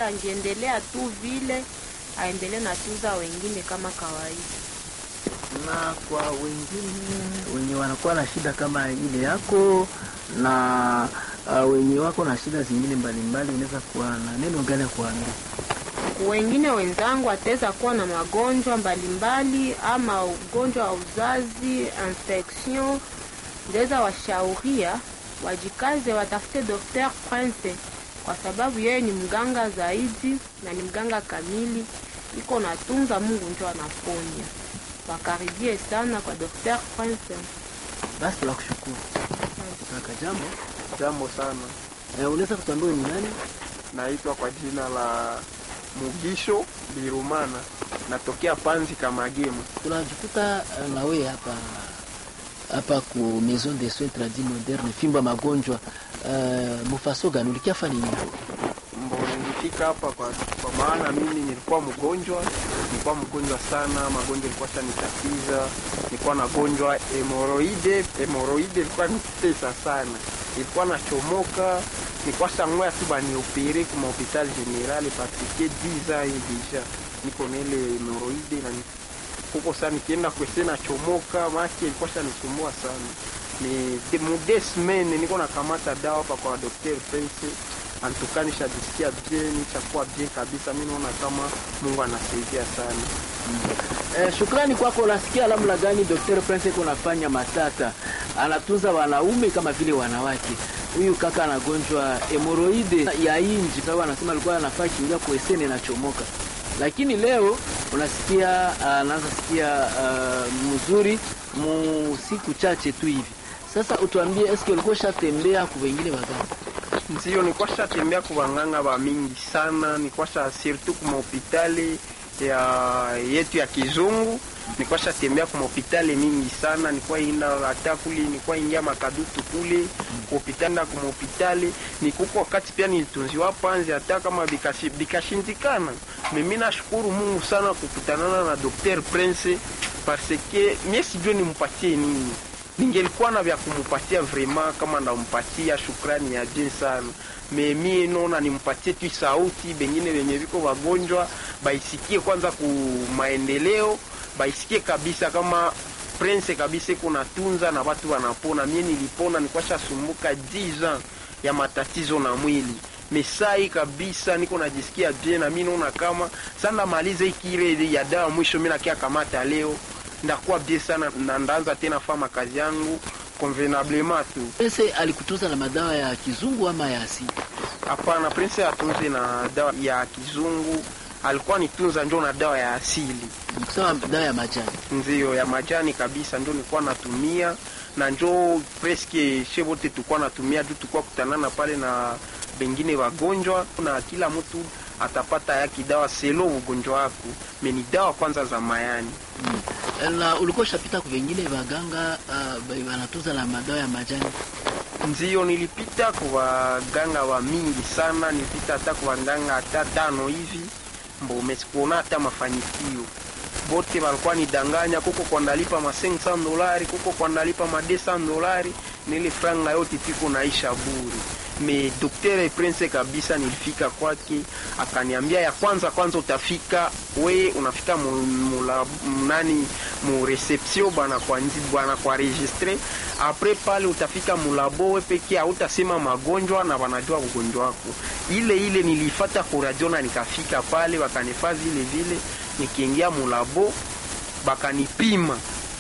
angiendelea tu vile, aendelee na tuza wengine kama kawaida. na kwa wengine wenye wanakuwa na shida kama ile yako na uh, wenye wako na shida zingine mbalimbali, unaweza kuwa na neno gani ya kuambia? wengine wenzangu ataweza kuwa na magonjwa mbalimbali ama ugonjwa wa uzazi infection, ndaweza washauria wajikaze, watafute Dr. Prince kwa sababu yeye ni mganga zaidi na ni mganga kamili, iko natunza, Mungu ndio anaponya. Wakaribie sana kwa Dr. Prince. Basi tunakushukuru kaka. Jambo Jambo sana, eh, unaweza kutuambia wewe ni nani? naitwa kwa jina la Mugisho Birumana, natokea Panzi Kamagema. Tunajikuta uh, na wewe hapa hapa ku Maison de Soins Tradis Moderne fimba magonjwa uh, mufaso gani ulikiafa nini? Mbo nilifika hapa kwa, kwa maana mimi nilikuwa mgonjwa, nilikuwa mgonjwa sana, magonjwa ilikuwa shanitatiza, nilikuwa nagonjwa hemoroide. Hemoroide ilikuwa nitesa sana, ilikuwa nachomoka, nilikuwa sang'oya tu baniopere kuma hopital general parce que 10 ans et deja niko na ile hemoroide na ni- huko sana nikienda kwese nachomoka, maki ilikuwa shanisumbua sana ni de, mu deux semaines niko nakamata dawa hapa kwa Dr. Prince antuka nishajisikia bien, nishakuwa bien kabisa. Mi naona kama Mungu anasaidia sana. Eh, shukrani kwako. Unasikia namna gani Dr. Prince kunafanya matata, anatunza wanaume kama vile wanawake. Huyu kaka anagonjwa hemoroide ya inji, sababu anasema alikuwa anafaa kiingia kuesene nachomoka, lakini leo unasikia anaanza sikia uh, mzuri mu siku chache tu hivi. Sasa utuambie, eske ulikuwa shatembea ku wengine waganga? Ndio nilikuwa shatembea kwa wanganga wa mingi sana, nilikuwa sha surtout kwa hospitali ya yetu ya kizungu nilikuwa shatembea kwa hospitali mingi sana, nilikuwa inda hata kule, nilikuwa ingia makadutu kule kwa hospitali na kwa hospitali nikuko wakati pia nilitunziwa panzi, hata kama bikashi- bikashindikana. Mimi nashukuru Mungu sana kukutanana na Dr. Prince parce que mie sijue nimpatie nini ningelikuwa na vya kumupatia vraiment, kama ndampatia shukrani ya jin sana me mie naona nimpatie tu sauti, bengine wenye viko wagonjwa baisikie kwanza ku maendeleo, baisikie kabisa kama Prince kabisa kuna tunza na watu wanapona. Mie nilipona, nilikuwa shasumbuka 10 ans ya matatizo na mwili mesai kabisa, niko najisikia bien, na mimi naona kama sanda malize ikire ya dawa mwisho, mimi nakia kamata leo ndakuwa bien sana na ndaanza tena fama kazi yangu convenablement tu. Prince alikutunza na madawa ya kizungu ama ya asili? Hapana, Prince atunze na dawa ya kizungu, alikuwa nitunza njo na dawa ya asili, Kusema dawa ya majani. ndio ya majani kabisa, njo nilikuwa natumia na njo preske she wote tulikuwa natumia juu tulikuwa kutanana pale na bengine wagonjwa, na kila mtu atapata yaki dawa selo ugonjwa wako, meni dawa kwanza za mayani Na ulikuwa ushapita kwa wengine waganga uh, wanatunza na madawa ya majani? Ndio, nilipita kwa waganga wa mingi sana, nilipita hata kwa waganga hata tano hivi, mbo mesikuona hata mafanikio. Bote walikuwa nidanganya, kuko kwa ndalipa ma 500 dolari, kuko kwa ndalipa ma 200 dolari, nile franga yote tiko naisha bure. Me Dr. Prince kabisa, nilifika kwake akaniambia, ya kwanza kwanza utafika we unafika mu, mula, nani mu reception bana kwa nzi bana kwa registre apres pale utafika mulabo we peke hautasema magonjwa na wanajua ugonjwa wako. Ile ile nilifata kwa radio na nikafika pale wakanifaa vile vile, nikiingia mulabo bakanipima